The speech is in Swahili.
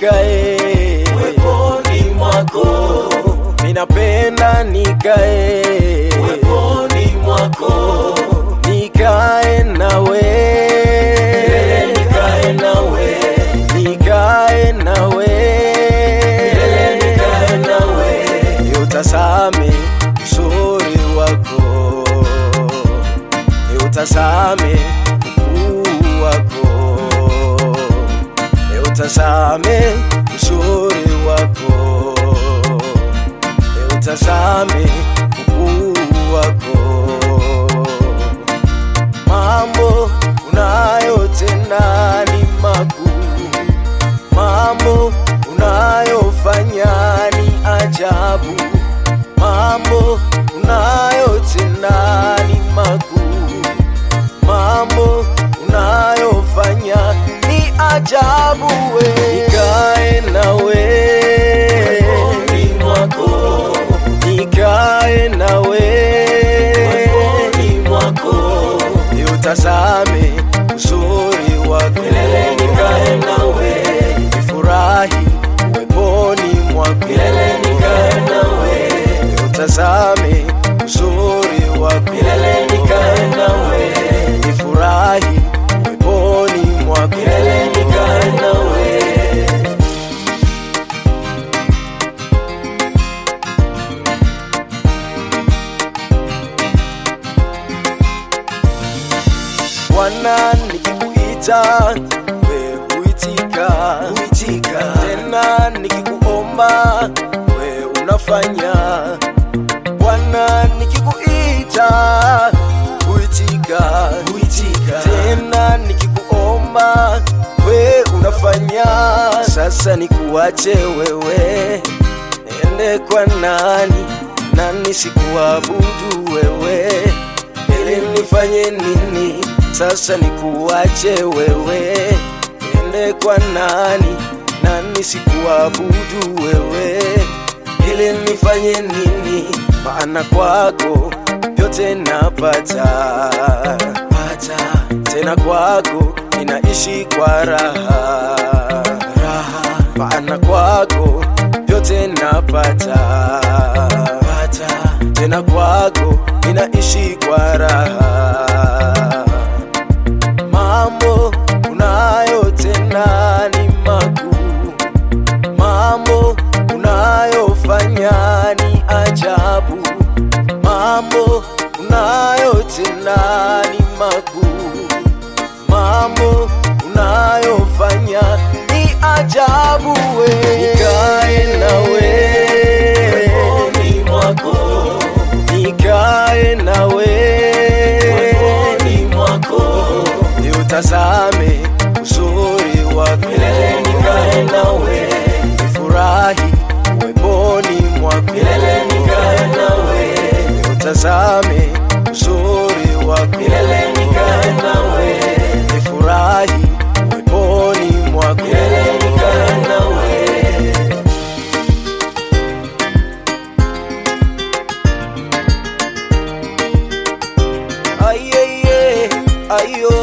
nikae uweponi mwako, ninapenda nikae uweponi mwako, nikae nawe milele nikae nawe, nikae nawe milele nikae nawe, niutazame uzuri wako niutazame ukuu wako niutazame uzuri wako niutazame ukuu wako mambo unayotenda ni makuu mambo unayofanya ni ajabu mambo unayotenda ni makuu mambo unayofanya ni ajabu we nikae nawe uweponi mwako, nikae nawe uweponi mwako, niutazame uzuri wako milele nikae nawe, nifurahi uweponi mwako milele nikae nawe, niutazame uzuri wako milele nikae nawe, nifurahi uweponi mwako milele nikae nawe. Bwana nikikuita we huitika, Huitika. tena nikikuomba we unafanya. Bwana nikikuita huitika, Huitika. tena nikikuomba we unafanya. Sasa nikuache wewe, niende kwa nani? Nani sikuabudu wewe ili nifanye nini? Sasa nikuache wewe, niende kwa nani? Nani sikuabudu wewe, ili nifanye nini? Maana kwako vyote napata pata, tena kwako ninaishi kwa raha raha, maana kwako vyote napata pata, tena kwako ninaishi kwa raha mambo unayotenda ni makuu, mambo unayofanya ni ajabu, mambo unayotenda ni makuu, mambo unayofanya ni ajabu. We nikae nawe, Uweponi mwako, nikae nawe uweponi mwako, niutazame uzuri wako milele nikae nawe, nifurahi uweponi mwako milele nikae nawe, niutazame uzuri wako milele nikae nawe, nifurahi uweponi mwako milele nikae nawe. ayeye ayo